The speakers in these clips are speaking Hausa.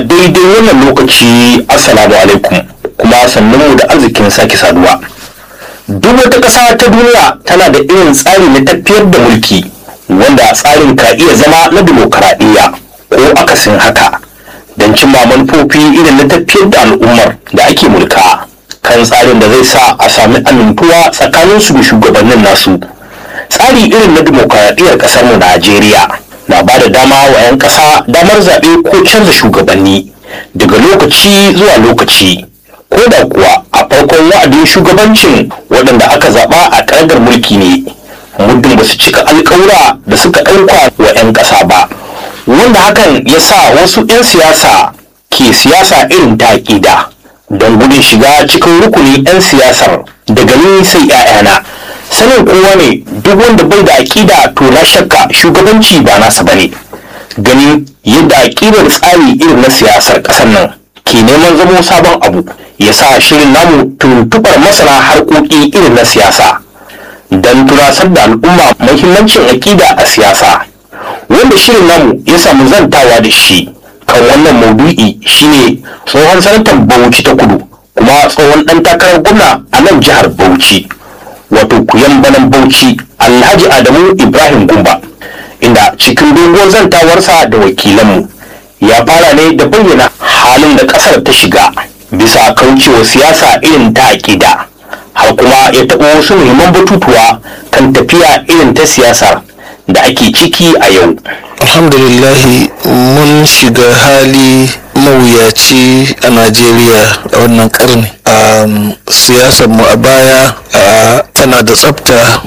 daidai wannan lokaci assalamu alaikum kuma sannunmu da arzikin sake saduwa duk wata ƙasa ta duniya tana da irin tsari na tafiyar da mulki wanda tsarin ka iya zama na dimokuraɗiyya ko akasin haka don cimma manufofi irin na tafiyar da al'ummar da ake mulka kan tsarin da zai sa a sami amintuwa tsakaninsu da shugabannin nasu tsari irin na dimokuraɗiyyar ƙasar mu najeriya na ba da dama wa 'yan ƙasa damar zaɓe ko canza shugabanni daga lokaci zuwa lokaci ko da kuwa a farkon wa'adin shugabancin waɗanda aka zaɓa a ƙarƙar mulki ne muddin ba su cika alƙawura da suka ɗauka wa 'yan ƙasa ba wanda hakan ya sa wasu 'yan siyasa ke siyasa irin ta aƙida don gudun shiga cikin rukunin 'yan siyasar daga ni sai 'ya'yana sanin kowa ne duk wanda bai da aƙida to na shakka shugabanci ba nasa bane ganin yadda aƙidar tsari irin na siyasar ƙasar nan ke neman zamo sabon abu ya sa shirin namu tuntuɓar masana harkoki irin na siyasa don tunasar da al'umma muhimmancin aƙida a siyasa wanda shirin namu ya samu zantawa da shi kan wannan maudu'i shine tsohon sanatan bauchi ta kudu kuma tsohon ɗan takarar gwamna a nan jihar bauchi wato kuyan banan bauchi alhaji adamu ibrahim gumba inda cikin doguwar zantawarsa da wakilanmu ya fara ne da bayyana halin da ƙasar ta shiga bisa kaucewa siyasa irin ta aƙida har kuma ya taɓa wasu muhimman batutuwa kan tafiya irin ta siyasa da ake ciki a yau alhamdulillahi mun shiga hali mawuyaci a najeriya a wannan karni siyasar mu a baya tana da tsafta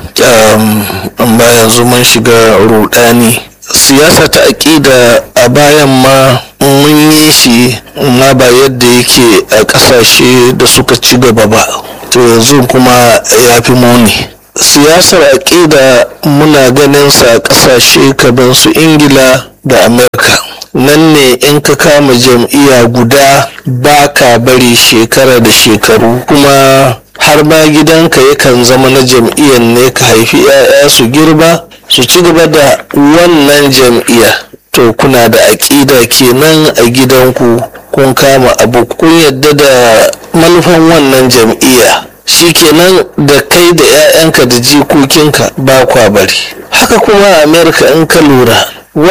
amma yanzu mun shiga rudani siyasa ta aƙida a bayan ma mun yi shi ma ba yadda yake a ƙasashe da suka ci gaba ba to yanzu kuma ya fi muni siyasar aƙida muna ganin sa a ƙasashe kamar su ingila da amerika nan ne in ka kama jam'iyya guda ba ka bari shekara da shekaru kuma har ma gidanka yakan zama na jam'iyyar ne ka haifi 'ya'ya su girba su ci gaba da wannan jam'iyya to kuna da aƙida kenan a gidanku kun kama abu kun yadda da manufan wannan jam'iyya shi kenan da kai da 'ya'yanka da jikokinka ba kwa bari haka kuma a america in ka lura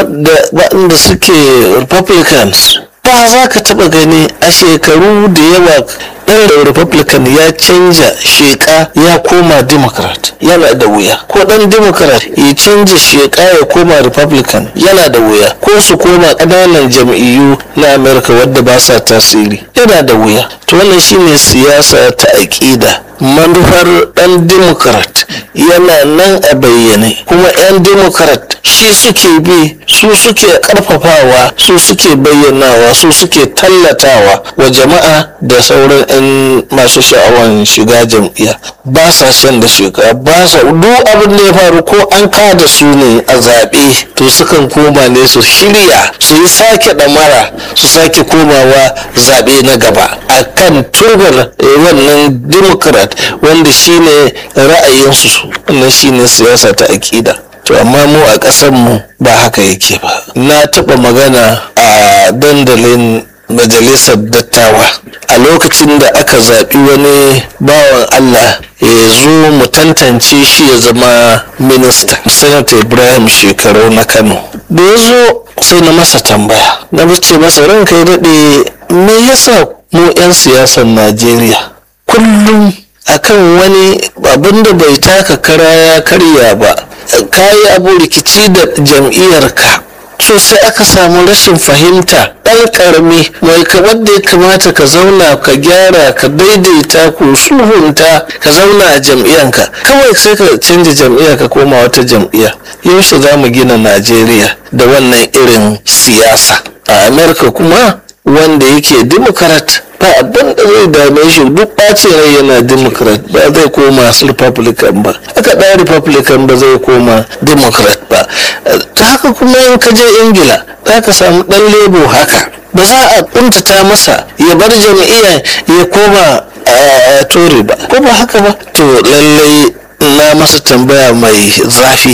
waɗanda suke republicans ba za ka taɓa gani a shekaru da yawa ɗan republican ya canja sheka ya koma democrat yana da wuya ko ɗan democrat ya canja sheka ya koma republican yana da wuya ko su koma ƙananan jam'iyyu na america wadda ba sa tasiri yana da wuya to wannan shine siyasa ta aƙida manufar ɗan democrat yana nan a bayyane kuma 'yan democrat shi suke bi su suke ƙarfafawa su suke bayyanawa su suke tallatawa wa jama'a da sauran 'yan masu sha'awan shiga jam'iyya ba sa shan da shiga ba sa duk abin da ya faru ko an kada su ne a zaɓe to sukan koma ne su shirya su yi sake ɗamara su sake komawa zaɓe na gaba a kan turbar wannan democrat wanda shine ra'ayinsu wannan shine siyasa ta aƙida to amma mu a ƙasar mu ba haka yake ba na taɓa magana a dandalin majalisar dattawa a lokacin da aka zaɓi wani bawan allah ya zo mu tantance shi ya zama minista sanata ibrahim shekaru na kano da ya zo sai na masa tambaya na ce masa ranka ya daɗe me yasa mu 'yan siyasar najeriya kullum akan wani abin da bai taka kara ya karya ba kayi abu rikici da jam'iyyarka so sai aka samu rashin fahimta ɗan ƙarami mai kamar da ya kamata ka zauna ka gyara ka daidaita ko sulhunta ka zauna a jam'iyyanka kawai sai ka canja jam'iyya ka koma wata jam'iyya yaushe za mu gina najeriya da wannan irin siyasa a amerika kuma wanda yake democrat ba abin da zai dame shi duk ɓacin rai yana democrat ba zai koma republican ba haka ɗan republican ba zai koma democrat ba ta haka kuma in ka je ingila za ka samu ɗan lebo haka ba za a kuntata masa ya bar jam'iyya ya koma a tory ba ko ba haka ba to lallai na masa tambaya mai zafi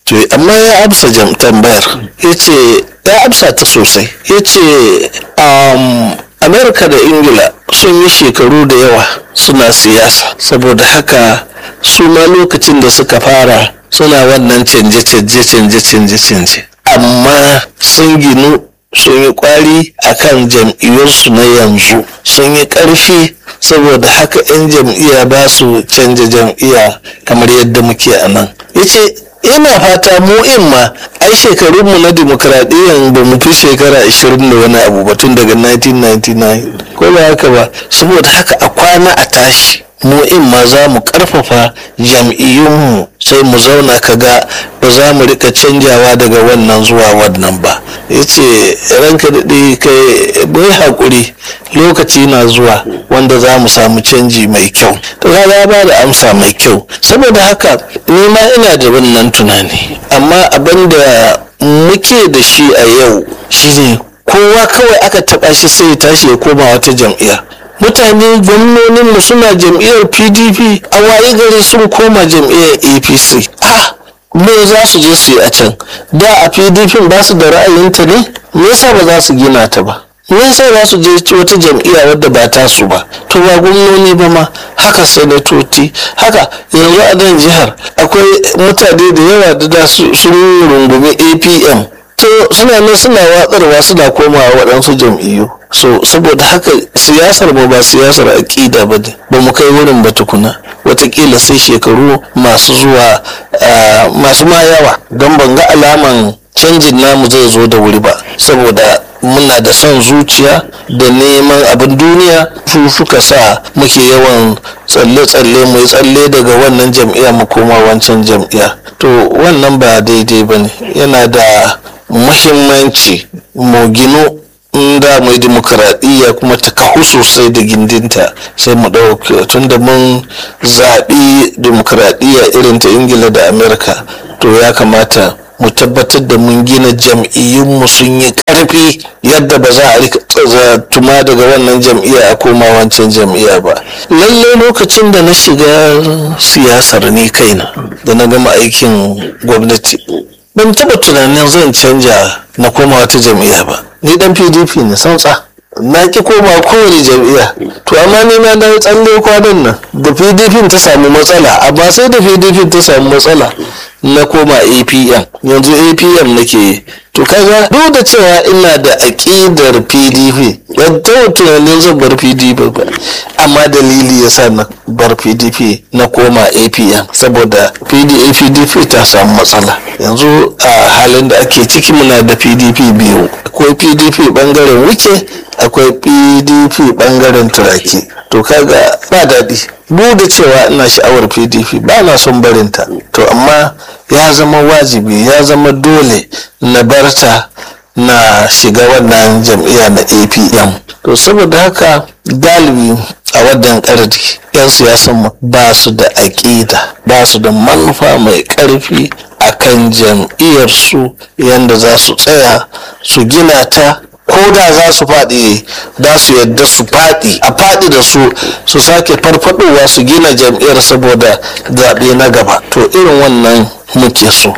to amma ya amsa jam tambayar ya ce ya amsa ta sosai ya ce um, amerika da ingila sun yi shekaru da yawa suna siyasa saboda haka su ma lokacin da suka fara suna wannan canje-canje canje-canje canje amma sun ginu sun yi kwari a kan jam'iyyarsu na yanzu sun yi ƙarfi saboda haka 'yan jam'iyya ba su canja jam'iyya kamar yadda muke a nan ya ce ina fata mu in ma ai shekarunmu na dimokuraɗiyyar ba mu fi shekara 20 da wani abu ba tun daga 1999 ko ba haka ba saboda haka a kwana a tashi mu in ma za mu karfafa jam'iyyunmu sai mu zauna kaga ba za mu rika canjawa daga wannan zuwa wannan ba ya ce ranka daɗe kai bai haƙuri lokaci na zuwa wanda za mu samu canji mai kyau to ya ba da amsa mai kyau saboda haka ni ma ina da wannan tunani amma abin da muke da shi a yau shine kowa kawai aka taɓa shi sai ya tashi ya koma wata jam'iyya mutane gwamnoninmu suna jam'iyyar pdp a waye gari sun koma jam'iyyar apc ah me za su je su yi a can da a pdp ba su da ra'ayinta ne me yasa ba za su gina ta ba me yasa za su je wata jam'iyya wadda ba ta su ba to ba gwamnoni ba ma haka sanatoci haka yanzu a nan jihar akwai mutane da yawa da da sun rungumi apm to suna nan suna watsarwa suna komawa waɗansu jam'iyyu so saboda haka siyasar mu ba siyasar aƙida ba ne ba mu kai wurin ba tukuna watakila sai shekaru masu zuwa masu ma yawa don ban ga alaman canjin namu zai zo da wuri ba saboda muna da son zuciya da neman abin duniya su suka sa muke yawan tsalle-tsalle mai tsalle daga wannan jam'iyya mu koma wancan jam'iyya to wannan ba daidai ba ne yana da muhimmanci mu gino da mai dimokuraɗiyya kuma ta kahu sosai da gindinta sai mu ɗauke tun da mun zaɓi dimokuraɗiyya irin ta ingila da amerika to ya kamata mu tabbatar da mun gina jam'iyyunmu sun yi ƙarfi yadda ba za a rika tuma daga wannan jam'iyya a koma wancan jam'iyya ba lallai lokacin da na shiga siyasar ni kaina da na gama aikin gwamnati ban taɓa tunanin zan canja na koma wata jam'iyya ba ni dan pdp ne sautsa na ki koma kowane jam'iyya to amma ni na dawo tsalle kwanan nan da pdp ta samu matsala amma sai da pdp ta samu matsala na koma apm yanzu apm nake to kaga duk da cewa ina da aƙidar pdp ban taɓa tunanin zan bar pdp ba amma dalili ya sa na bar pdp na koma apm saboda pdp ta samu matsala yanzu a halin da ake ciki muna da pdp biyu akwai pdp bangaren wuce akwai pdp bangaren turaki to kaga ba daɗi duk da cewa ina sha'awar pdp ba na son barinta to amma ya zama wajibi ya zama dole na barta na shiga wannan jam'iyya na apm to saboda haka galibi a wannan ƙarfi 'yan siyasan ba su da aƙida ba su da manufa mai ƙarfi a kan jam'iyyarsu yadda za su tsaya su gina ta ko da za su faɗi za su yadda su faɗi a faɗi da su su sake farfadowa su gina jam'iyyar saboda zaɓe na gaba to irin wannan muke so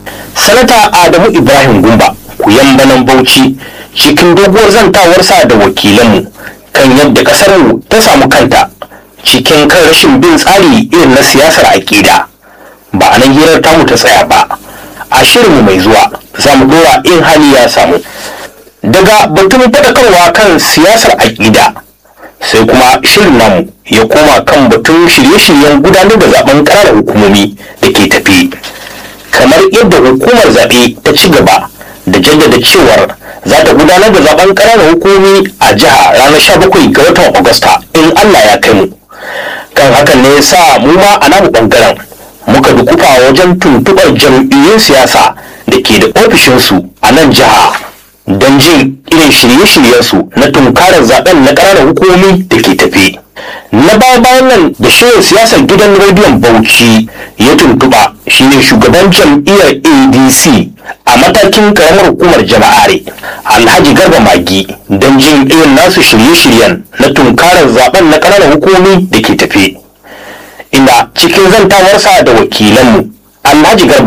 sanata adamu ibrahim gumba kuyan banan bauchi cikin doguwar zantawarsa da wakilanmu kan yadda ƙasarmu ta samu kanta cikin kan rashin bin tsari irin na siyasar aƙida ba a nan hirar tamu ta tsaya ba a shirinmu mai zuwa za mu dora in hali ya samu daga batun faɗakarwa kan siyasar aƙida sai kuma shirin namu ya koma kan batun shirye-shiryen gudanar da zaben ƙananan hukumomi da ke tafi kamar yadda hukumar zaɓe ta ci gaba da jaddada cewar za ta gudanar da zaben ƙananan hukumomi a jiha ranar 17 ga watan agusta in allah ya kai mu kan hakan ne ya sa mu ma a namu ɓangaren muka dukufa wajen tuntuɓar jam'iyyun siyasa da ke da ofishinsu a nan jiha don jin irin shirye-shiryensu na tunkarar zaben na ƙananan hukumomi da ke tafe. Na baya-bayan nan da shirin siyasar gidan rediyon Bauchi ya tuntuɓa shine shugaban jam'iyyar ADC a matakin karamar hukumar jama'are Alhaji Garba Magi don jin irin nasu shirye-shiryen na tunkarar zaben na ƙananan hukumomi da ke tafe. Inda cikin zantawarsa da wakilanmu Alhaji Garba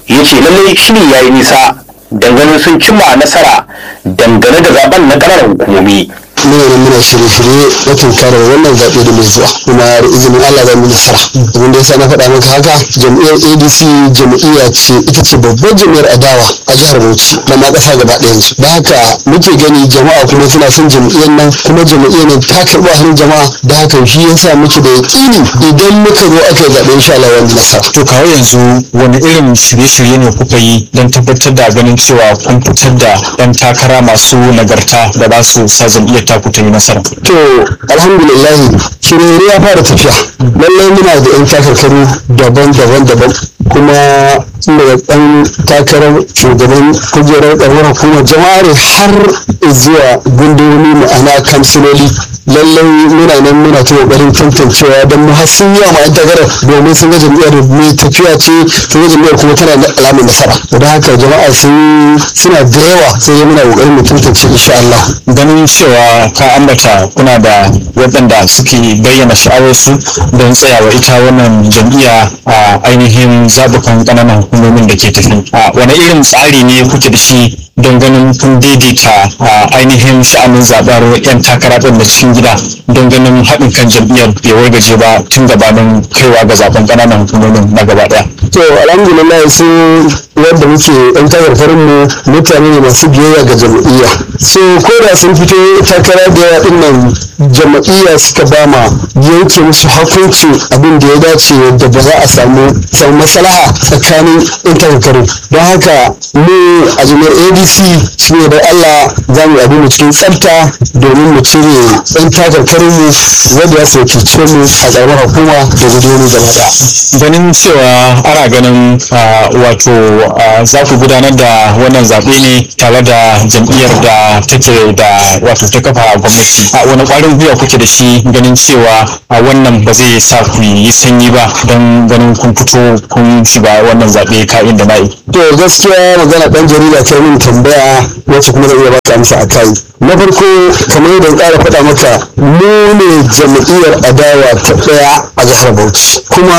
ya ce lallai shiri ya yi nisa dangane sun cimma nasara dangane da zaben na ƙananan hukumomi muna nan muna shirye-shirye na tunkarar wannan zaɓe da mai zuwa kuma da izinin Allah za mu nasara abin da yasa na faɗa maka haka jam'iyyar ADC jam'iyya ce ita ce babbar jam'iyyar adawa a jihar Bauchi da ma ƙasa gaba ɗayan su da haka muke gani jama'a kuma suna son jam'iyyar nan kuma jam'iyyar nan ta karɓi hannun jama'a da haka shi yasa muke da yaƙini idan muka zo aka yi zaɓe insha Allah wani nasara. To kawo yanzu wani irin shirye-shirye ne kuka yi don tabbatar da ganin cewa kun fitar da 'yan takara masu nagarta da za su sa jam'iyyar taku ta yi nasara. To alhamdulillah shirye ya fara tafiya lallai muna da 'yan takarkaru daban-daban daban kuma daga ɗan takarar shugaban kujerar ƙarfar hukumar jama'ar har zuwa gundumi ma'ana kamsiloli lallai muna nan muna ta ƙoƙarin tantancewa don mu har sun yi wa 'yan takarar domin sun ga jam'iyyar mai tafiya ce sun ga jam'iyyar kuma tana da alamun nasara don haka jama'a sun suna da yawa sai dai muna ƙoƙarin mu tantance insha Allah. Ganin cewa ka ambata kuna da waɗanda suke bayyana sha'awarsu don tsayawa ita wannan jam'iyya a ainihin zaɓukan ƙananan hukumomin da ke tafi. Wane irin tsari ne kuke da shi don ganin kun daidaita ainihin sha'anin zaɓar 'yan takara ɗin da cikin gida don ganin haɗin kan jam'iyyar bai wargaje ba tun gabanin kaiwa ga zaɓen ƙananan hukumomin na gaba ɗaya. To alhamdulillah su yadda muke yan takarkarin mu mutane ne masu biyayya ga jam'iyya. So ko da sun fito takara da yawa ɗin nan jam'iyya suka ba ma yanke musu hukunci abin da ya dace yadda ba za a samu samu maslaha tsakanin yan takarkarin. Don haka mu a jami'ar ADC shi ne da Allah za mu abin mu cikin tsafta domin mu cire yan takarkarin mu wanda ya sauke mu a ƙaramar hukuma da gudunar gaba ɗaya. ganin cewa ana ganin wato za ku gudanar da wannan zaɓe ne tare da jam'iyyar da take da wato ta kafa gwamnati a wani ƙwarin gwiwa kuke da shi ganin cewa a wannan ba zai sa ku yi sanyi ba don ganin kun fito kun shiga wannan zaɓe ka'in da na'i. to gaskiya magana ɗan jarida ta min tambaya wacce kuma zai iya ba ta amsa a kai na farko kamar yadda in ƙara faɗa maka mu ne jam'iyyar adawa ta ɗaya a jihar bauchi kuma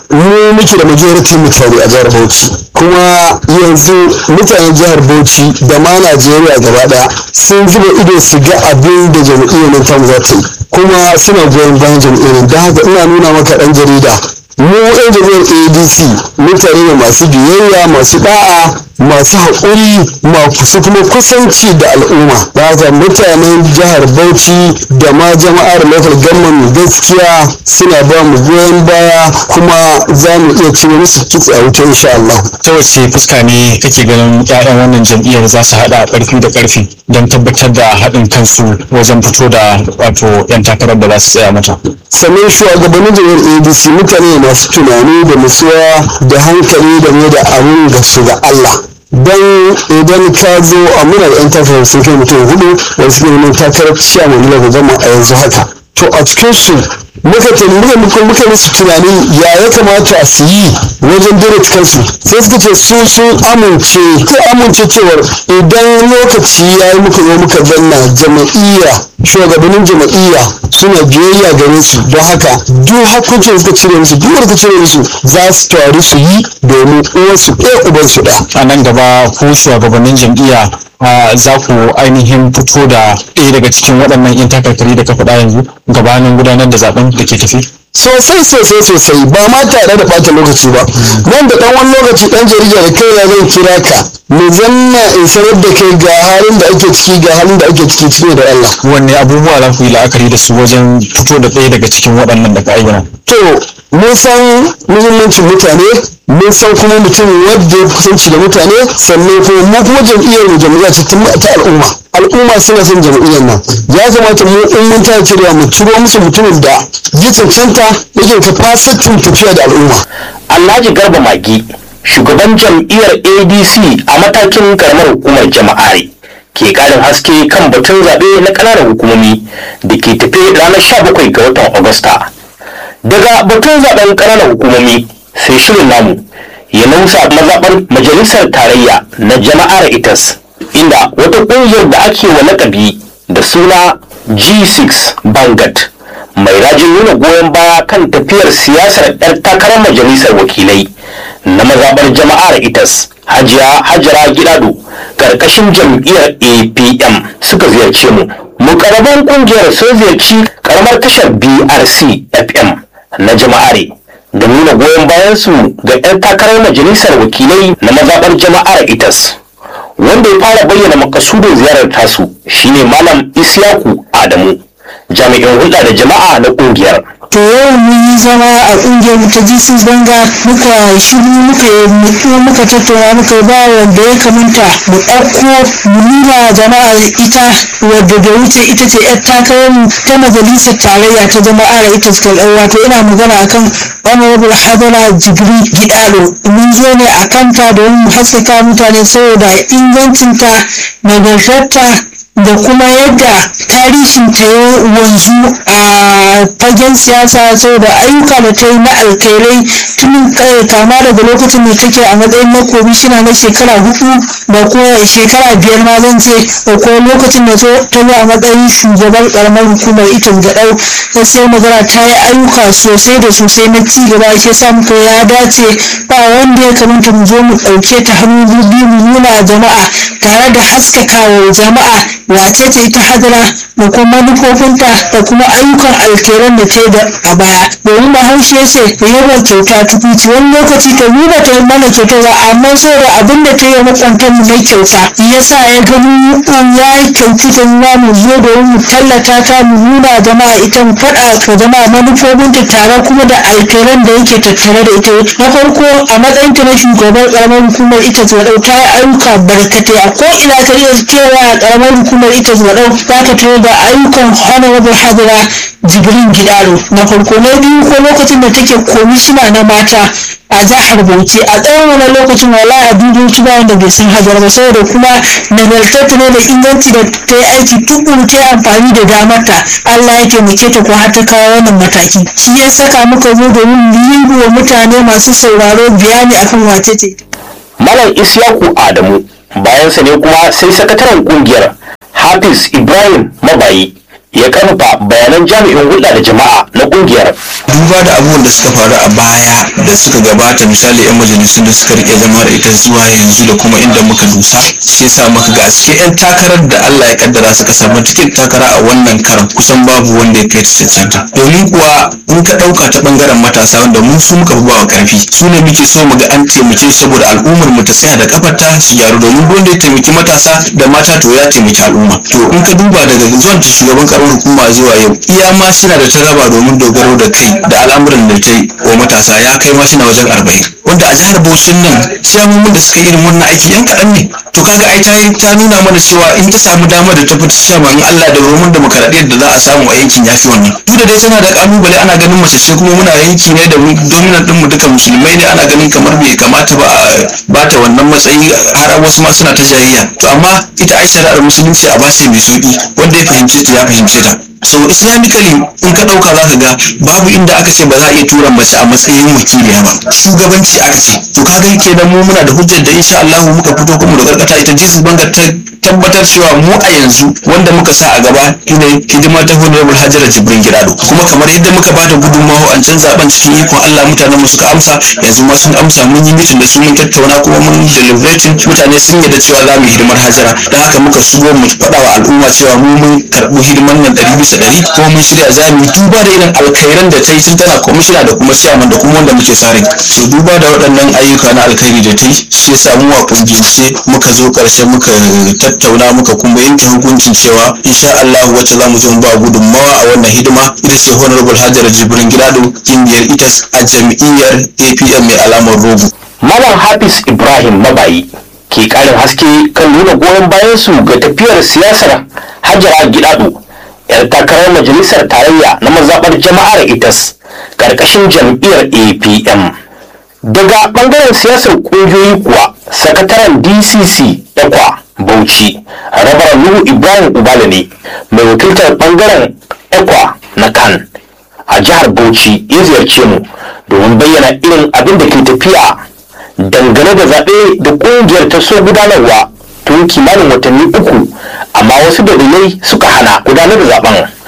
mu muke da majority mutane a jihar bauchi kuma yanzu mutanen jihar bauchi da ma najeriya gaba ɗaya sun zuba ido su ga abin da jam'iyyar nan tamu za ta yi kuma suna goyon bayan jam'iyyar da haka ina nuna maka ɗan jarida mu yan jam'iyyar adc mutane ne masu biyayya masu da'a masu haƙuri masu kuma kusanci da al'umma da haka mutanen jihar bauchi da ma jama'ar local government gaskiya suna ba mu goyon baya kuma za mu iya cire musu kitse a wuta insha Allah. ta wace fuska ne kake ganin 'ya'yan wannan jam'iyyar za su haɗa ƙarfi da ƙarfi don tabbatar da haɗin kansu wajen fito da wato 'yan takarar da za su tsaya mata. sannan shugabannin jam'iyyar adc mutane masu tunani da nutsuwa da hankali da mai da abun ga su ga allah don idan ka zo a muna da 'yan takarar sun kai mutum hudu wanda suke neman takarar ciyaman nila ga gama a yanzu haka to a cikin su muka muka muka muka musu tunanin ya ya kamata a su yi wajen direct kansu sai suka ce su sun amince ko amince cewar idan lokaci ya yi muka zo muka zanna jama'iyya shugabannin jama'iyya suna biyayya gare su don haka duk hakuncin suka cire musu duk wanda cire musu za su taru su yi domin uwansu ɗaya ubansu ɗaya a nan gaba ku shugabannin jam'iyya za ku ainihin fito da ɗaya daga cikin waɗannan 'yan takarkari da ka faɗa yanzu gabanin gudanar da zaben da ke tafi sosai sosai sosai ba ma tare da ɓata lokaci ba nan da ɗan wani lokaci ɗan jarida da kai ya zan kira ka mu zanna in sanar da kai ga halin da ake ciki ga halin da ake ciki cikin da Allah wanne abubuwa za ku yi la'akari da su wajen fito da ɗaya daga cikin waɗannan da ka ayyana to mun san muhimmancin mutane mun san kuma mutum wadda ya kusanci da mutane sannan kuma mu kuma jam'iyyar mu jam'iyya ce ta al'umma al'umma suna son jam'iyyar nan ya kamata mu in mun ta cirewa mu ciro musu mutumin da ya cancanta yake kafasitin tafiya da al'umma alhaji garba magi shugaban jam'iyyar adc a matakin karamar hukumar jama'are ke karin haske kan batun zaɓe na ƙananan hukumomi da ke tafe ranar 17 ga watan agusta daga batun zaɓen ƙananan hukumomi sai shirin namu ya nausa mazaɓar majalisar tarayya na jama'ar itas inda wata ƙungiyar da ake wa lakabi da suna g6 bangat mai rajin nuna goyon baya kan tafiyar siyasar 'yar takarar majalisar wakilai na mazaɓar jama'ar itas hajiya hajara gidado ƙarƙashin jam'iyyar apm suka ziyarce mu mukarraban ƙungiyar sun ziyarci ƙaramar tashar brc fm na jama'are da nuna goyon bayansu ga 'yan takarar majalisar wakilai na mazaɓar jama'ar itas wanda ya fara bayyana makasudin ziyarar tasu shine malam isyaku adamu jami'in hulɗa da jama'a na ƙungiyar to yau mun yi zama a kungiyar mu ta Jesus Banga muka shiru muka yi muka tattauna muka ba wanda ya kamanta mu ɗauko mu nuna jama'a ita wadda da wuce ita ce yar takarar mu ta majalisar tarayya ta jama'a da ita suka ɗau wato ina magana akan honorable hadara jibri gidado mun zo ne a kanta domin mu haskaka mutane saboda ingancinta nagartarta da kuma yadda tarihin ta ya wanzu a fagen siyasa saboda ayyuka da ta yi na alkairai tun kama daga lokacin da take a matsayin na komishina na shekara hudu da kuma shekara biyar ma zan ce da kuma lokacin da ta zo a matsayin shugaban karamar hukumar ita gaɗau sai magana ta yi ayyuka sosai da sosai na ci gaba ke sa muka ya dace ba wanda ya kamata mu zo mu ɗauke ta hannu biyu mu nuna jama'a tare da haskakawa jama'a wace ce ita hadara da kuma manufofinta da kuma ayyukan alkeran da ta yi a baya domin bahaushe ya ce yawan kyauta tukuci wani lokaci ta nuna ta yi mana kyauta ba amma saboda abin da ta yi makwantar mu na kyauta ya sa ya gani ya yi kyautu ta nuna mu zo domin mu tallata ta mu nuna jama'a ita mu faɗa wa jama'a manufofinta tare kuma da alkeran da yake tattare da ita na farko a matsayinta na shugaban karamar hukumar ita ta ta yi ayyuka barkatai a ko ina ka iya kewa a karamar hukumar ita zuwa ɗau za ka tarar da ayyukan honorable hadira jibrin gidaro na farko na biyu ko lokacin da take komishina na mata a jihar bauchi a tsawon wani lokacin wala a dudoci ba wanda bai san hajar ba saboda kuma nagartattu ne da inganci da ta yi aiki tukuru ta yi amfani da damarta allah ya taimake ta ko har ta kawo wannan mataki shi ya saka muka zo domin yi wa mutane masu sauraro bayani akan wace ce malam isyaku adamu bayansa ne kuma sai sakataren kungiyar hafiz ibrahim mabayi ya karfa bayanan jami'in hulɗa da jama'a na kungiyar duba da abubuwan da suka faru a baya da suka gabata misali 'yan majalisun da suka rike zama da ita zuwa yanzu da kuma inda muka dusa shi yasa muka ga cikin 'yan takarar da Allah ya kaddara suka samu tiket takara a wannan karan kusan babu wanda ya kai ta cancanta domin kuwa in ka ɗauka ta ɓangaren matasa wanda mu su muka fi bawa ƙarfi su ne muke so mu ga an taimake su saboda al'ummar mu ta tsaya da kafarta su gyaru domin wanda ya taimaki matasa da mata to ya taimaki al'umma to in ka duba daga zuwan ta shugaban karamar hukuma zuwa yau iya ma suna da taraba domin dogaro da kai da al'amuran da ta yi wa matasa ya kai ma na wajen arba'in wanda a jihar Bauchin nan ciyamomin da suka yi irin wannan aiki yan kaɗan ne to kaga ai ta ta nuna mana cewa in ta samu damar da ta fita ciyama in Allah da roman demokaradiyyar da za a samu a yankin yafi wannan duk da dai tana da kalubale ana ganin mace ce kuma muna yanki ne da dominant din mu duka musulmai ne ana ganin kamar bai kamata ba a bata wannan matsayi har wasu ma suna ta jayayya to amma ita ai shari'ar musulunci a bace mai sauki wanda ya fahimce ta ya fahimce ta so islamically in ka dauka za ka ga babu inda aka ce ba za a iya tura mace a matsayin wakiliya ba shugabanci aka ce to ka ga kenan mu muna da hujjar da insha Allah muka fito kuma da karkata ita Jesus Bangar ta tabbatar cewa mu a yanzu wanda muka sa a gaba shine hidima ta honorable Hajara Jibrin Girado kuma kamar yadda muka bada gudunmawa an can zaben cikin ikon Allah mutanen mu suka amsa yanzu ma sun amsa mun yi mitin da su mun tattauna kuma mun deliberating mutane sun yarda cewa za mu yi hidimar Hajara don haka muka shigo mu faɗa wa al'umma cewa mu mun karɓi hidimar nan ɗari bisa ɗari kuma mun shirya za mu yi duba da irin alkhairan da ta yi tun tana kwamishina da kuma ciyaman da kuma wanda muke sa rai so duba da waɗannan ayyuka na alkhairi da ta yi shi yasa mu a kungiyance muka zo ƙarshe muka tattauna muka kuma yanke hukuncin cewa insha Allah wacce za mu zo mu ba gudunmawa a wannan hidima ita ce honorable Hajara Jibrin Gidado kungiyar itas a jam'iyyar APM mai alamar rogo malam hafiz ibrahim mabayi ke karin haske kan nuna goyon bayan su ga tafiyar siyasar hajara gidado yar takarar majalisar tarayya na mazaɓar jama'ar itas ƙarƙashin jam'iyyar apm daga ɓangaren siyasar ƙungiyoyi kuwa sakataren dcc ekwa bauchi rabar nuhu ibrahim ubala ne mai wakiltar ɓangaren ekwa na kan a jihar bauchi ya ziyarce mu domin bayyana irin abin da ke tafiya dangane da zaɓe da ƙungiyar ta so gudanarwa tun kimanin watanni uku amma wasu dalilai suka hana gudanar da zaben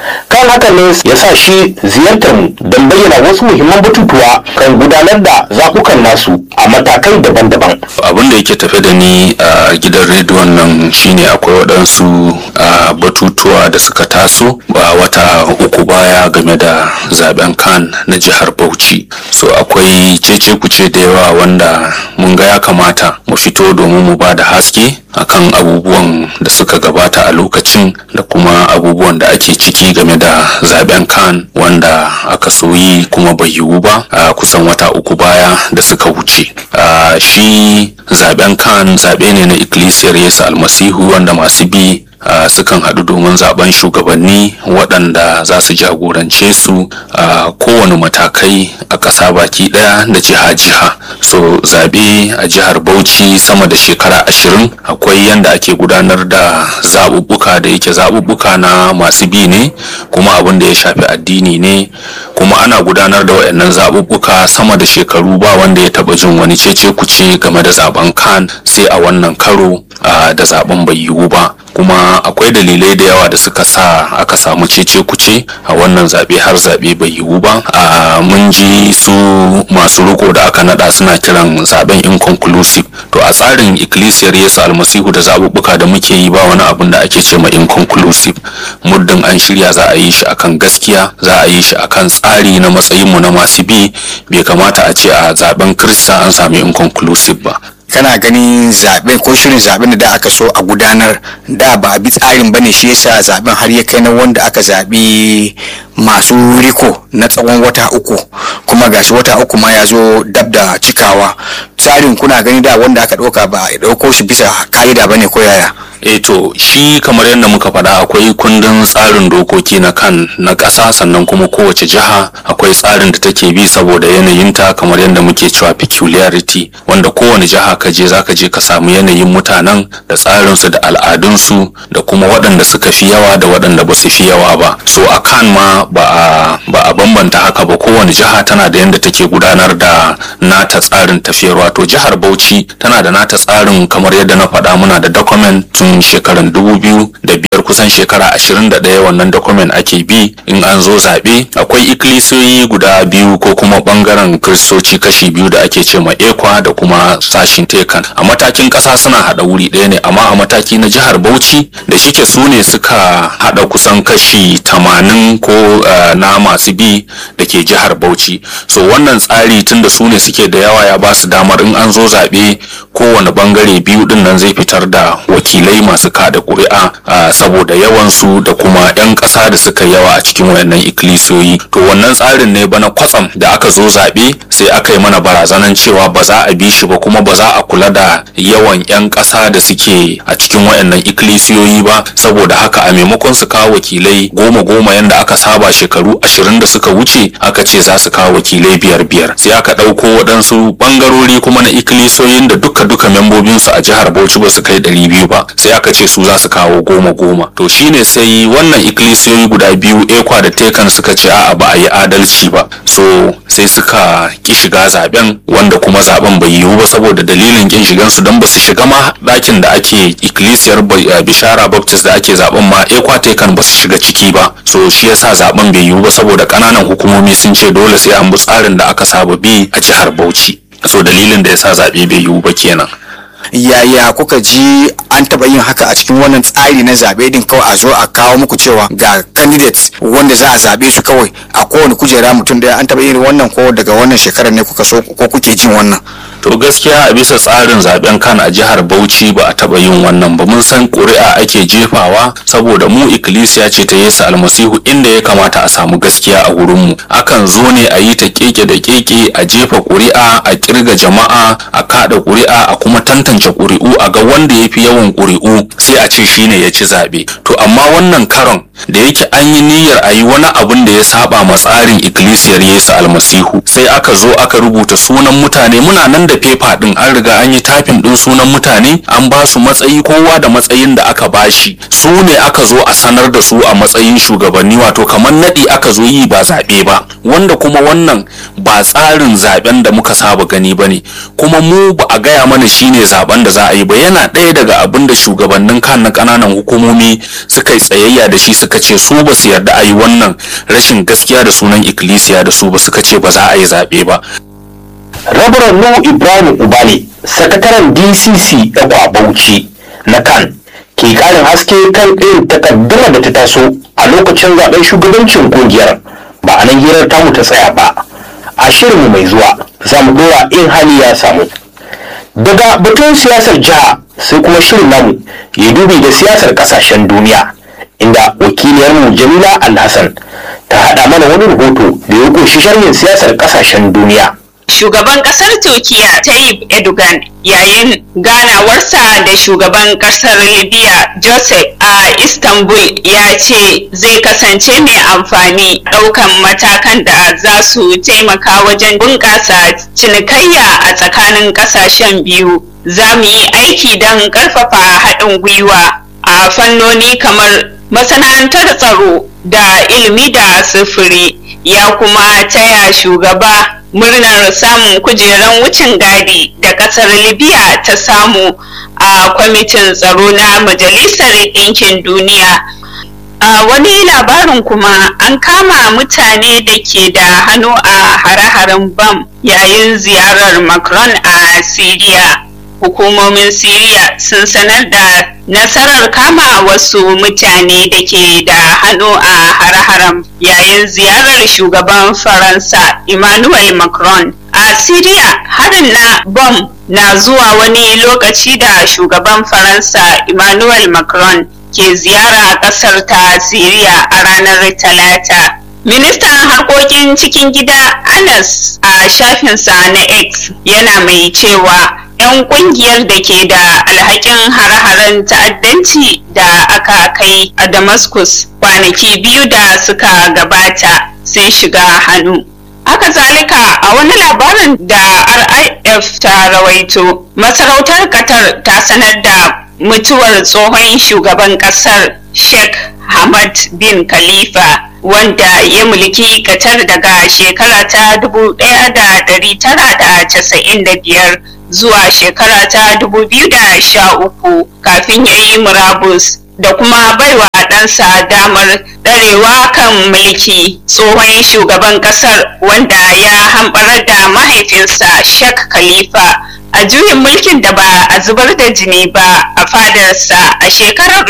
kan haka ne ya sa shi ziyartar mu don bayyana wasu muhimman batutuwa kan gudanar da zaɓukan nasu a matakai daban-daban abin da yake tafe da ni a gidan rediyon nan shine akwai waɗansu a, batutuwa da suka taso ba wata uku baya game da zaben kan na jihar bauchi so akwai cece kuce da yawa wanda mun ga ya kamata mu fito domin mu ba da haske akan abubuwan da suka gabata a lokacin da kuma abubuwan da ake ciki game da zaben kan wanda aka soyi kuma bai yiwu ba a kusan wata uku baya da suka wuce a shi zaben kan zaɓe ne na ikkilisiyar yesu almasihu wanda masu bi Uh, sukan haɗu domin zaben shugabanni waɗanda za su jagorance su a uh, kowane matakai a ƙasa baki ɗaya da jiha-jiha so zaɓe a jihar bauchi sama da shekara ashirin akwai yadda ake gudanar da zaɓuɓɓuka da yake zaɓuɓɓuka na masu bi ne kuma abin da ya shafi addini ne kuma ana gudanar da waɗannan zaɓuɓɓuka sama da shekaru ba wanda ya taɓa jin wani cece kuce game da zaben kan sai a wannan karo uh, da zaben bai yiwu ba kuma akwai dalilai da yawa da suka sa aka samu cece kuce a wannan zaɓe har zaɓe bai yiwu ba a mun ji su masu riko da aka nada suna kiran zaben inconclusive to a tsarin ikkilisiyar yesu almasihu da zaɓuɓɓuka da muke yi ba wani abun da ake ce ma inconclusive muddin an shirya za a yi shi akan gaskiya za a yi shi akan tsari na matsayinmu na masu bi bai kamata a ce a zaben kirista an sami inconclusive ba kana ganin zaben ko shirin zaben da da aka so a gudanar da ba a bi tsarin bane shi yasa zaben har ya kai na wanda aka zabi masu riko na tsawon wata uku kuma gashi wata uku ma ya zo dab da cikawa tsarin kuna gani da wanda aka ɗauka ba a ɗauko shi bisa ka'ida bane ko yaya e to shi kamar yadda muka faɗa akwai kundin tsarin dokoki na kan na ƙasa sannan kuma kowace jiha akwai tsarin da take bi saboda yanayinta kamar yadda muke cewa peculiarity wanda kowane jiha ka je zaka je ka samu yanayin mutanen da tsarinsu da al'adunsu da kuma waɗanda suka fi yawa da waɗanda ba su fi yawa ba so a kan ma ba a ba a bambanta haka ba kowane jiha tana da yadda take gudanar da nata tsarin tafiyar wato jihar Bauchi tana da nata tsarin kamar yadda na faɗa muna da document tun shekaran dubu biyu da biyar kusan shekara ashirin da ɗaya wannan document ake bi in an zo zaɓe akwai ikkilisiyoyi guda biyu ko kuma ɓangaren kiristoci kashi biyu da ake ce ma ekwa da kuma sashin tekan a matakin ƙasa suna haɗa wuri ɗaya ne amma a mataki na jihar bauchi da shike su ne suka haɗa kusan kashi tamanin ko uh, na masu bi da ke jihar bauchi so wannan tsari tun da su ne suke da yawa ya ba su damar in an zo zaɓe kowane ɓangare biyu ɗin nan zai fitar da wakilai masu kada ƙuri'a uh, saboda yawansu da kuma 'yan ƙasa da suka yawa a cikin wayannan ikkilisiyoyi to wannan tsarin ne bana kwatsam da aka zo zaɓe sai aka yi mana barazanan cewa ba za a bi shi ba kuma ba za a kula da yawan 'yan ƙasa da suke a cikin wayannan ikkilisiyoyi ba saboda haka a maimakon su kawo wakilai goma goma yanda aka saba shekaru ashirin da suka wuce aka ce za su kawo wakilai biyar biyar sai aka ɗauko waɗansu ɓangarori kuma na ikkilisiyoyin da duka duka membobinsu a jihar bauchi ba su kai ɗari biyu ba sai aka ce su za su kawo goma goma to shine sai wannan ikkilisiyoyi guda biyu ekwa da tekan suka ce a'a ba a yi adalci ba so sai suka ki shiga zaben wanda kuma zaben bai yiwu ba saboda dalilin kin shigan su don ba su shiga ma ɗakin da ake ikkilisiyar bishara baptist da ake zaben ma ekwa tekan ba su shiga ciki ba so shi yasa zaben bai yiwu ba saboda ƙananan hukumomi sun ce dole sai an bi tsarin da aka saba bi a jihar bauchi so dalilin da yasa zaɓe bai yiwu ba kenan yaya kuka ji an taɓa yin haka a cikin wannan tsari na zaɓe din kawai a zo a kawo muku cewa ga candidates wanda za a zaɓe su kawai a kowane kujera mutum daya an taɓa yin wannan ko daga wannan shekarar ne kuka so ko kuke jin wannan to gaskiya a bisa tsarin zaben kan a jihar bauchi ba a taba yin wannan ba mun san ƙuri'a ake jefawa saboda mu ikkilisiya ce ta yesu almasihu inda ya kamata a samu gaskiya a wurinmu akan zo ne a yi ta keke da keke a jefa ƙuri'a a kirga jama'a a kada ƙuri'a a kuma tantance ƙuri'u a ga wanda ya fi yawan ƙuri'u sai a ce shine ya ci zaɓe to amma wannan karon da yake an yi niyyar a yi wani abun da ya saba ma tsarin ikkilisiyar yesu almasihu sai aka zo aka rubuta sunan mutane muna nan da fefa din an riga an yi tafin din sunan mutane an ba su matsayi kowa da matsayin da aka bashi su ne aka zo a sanar da su a matsayin shugabanni wato kamar naɗi aka zo yi ba zaɓe ba wanda kuma wannan ba tsarin zaben da muka saba gani ba ne kuma mu ba a gaya mana shine zaben zaben da za a yi ba yana ɗaya daga abin da shugabannin kan na ƙananan hukumomi suka yi tsayayya da shi suka ce su ba su yarda a yi wannan rashin gaskiya da sunan ikkilisiya da su ba suka ce ba za a yi zaɓe ba rabaran nuhu ibrahim ubale sakataren dcc ɗagwa bauchi na kan ke ƙarin haske kan irin takaddama da ta taso a lokacin zaben shugabancin kungiyar ba a nan hirar tamu ta tsaya ba a shirinmu mai zuwa za mu dora in hali ya samu daga batun siyasar jiha sai kuma shirin namu ya dubi da siyasar kasashen duniya inda wakiliyarmu jamila alhassan ta haɗa mana wani rahoto da ya ƙunshi sharhin siyasar kasashen duniya Shugaban kasar Turkiya Tayyip Erdogan yayin ganawarsa da shugaban kasar Libya Joseph a Istanbul ya ce zai kasance mai amfani ɗaukan matakan da za su taimaka wajen bunƙasa cinikayya a tsakanin ƙasashen biyu. Za mu yi aiki don ƙarfafa haɗin gwiwa a fannoni kamar masana'antar tsaro da ilimi da sufuri ya kuma taya shugaba murnar samun kujeran wucin gadi da kasar libya ta samu a kwamitin tsaro na majalisar ɗinkin duniya a wani labarin kuma an kama mutane da ke da hannu a hare-haren bam yayin ziyarar macron a syria hukumomin syria sun sanar da nasarar kama wasu mutane da ke da hannu a hare-haren yayin ziyarar shugaban faransa emmanuel macron a syria harin na bom na zuwa wani lokaci da shugaban faransa emmanuel macron ke ziyara a kasar ta syria a ranar talata ministan harkokin cikin gida anas a shafinsa na x yana mai cewa 'yan kungiyar da ke da alhakin hare-haren ta'addanci da aka kai a damascus kwanaki biyu da suka gabata sun shiga hannu haka zalika a wani labarin da rif ta rawaito masarautar qatar ta sanar da mutuwar tsohon shugaban kasar sheikh hamad bin khalifa wanda ya mulki qatar daga shekara ta 1995 zuwa shekara ta 2013 kafin ya yi murabus da kuma baiwa ɗansa damar ɗarewa kan mulki tsohon shugaban ƙasar wanda ya hamɓarar da mahaifinsa Sheikh Khalifa a juyin mulkin da ba a zubar da jini ba a fadarsa a shekarar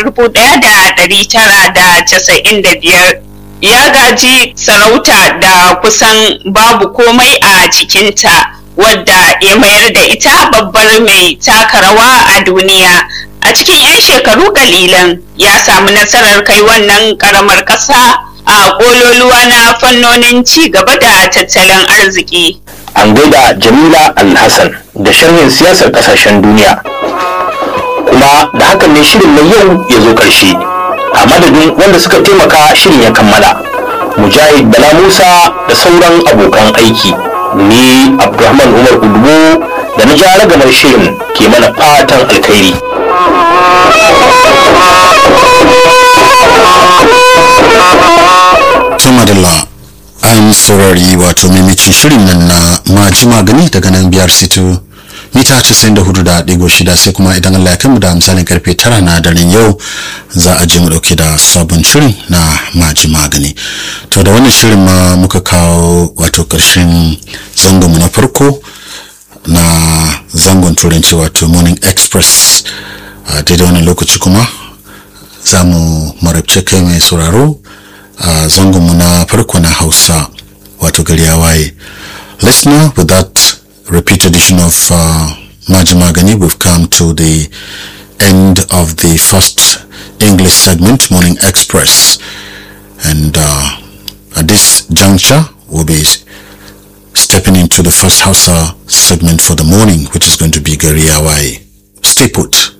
1995 ya gaji sarauta da kusan babu komai a cikinta wadda ya mayar da ita babbar mai taka rawa a duniya a cikin 'yan shekaru kalilan ya samu nasarar kai wannan karamar ƙasa a ƙololuwa na fannonin ci gaba da tattalin arziki an gaida jamila alhassan da sharhin siyasar kasashen duniya kuma da hakan ne shirin na yau ya zo ƙarshe a madadin wanda suka taimaka shirin ya kammala mujahid bala musa da sauran abokan aiki ni abdulrahman umar udubu da na ja ragamar shirin ke mana fatan alkhairi tumadala an saurari wato maimacin shirin nan na maji magani daga nan biyar sito mita 94.6 sai kuma idan Allah ya kai mu da misalin karfe 9 na daren yau za a je mu dauke da sabon shirin na maji magani to da wannan shirin ma muka kawo wato karshen zangonmu na farko na zangon turanci wato morning express a daidai wannan lokaci kuma za mu marabce kai mai sauraro a zangonmu na farko na hausa wato gari ya waye listener with that repeat edition of uh, Majimagani, we've come to the end of the first English segment, Morning Express. And uh, at this juncture, we'll be stepping into the first Hausa segment for the morning, which is going to be Gariawai. Stay put.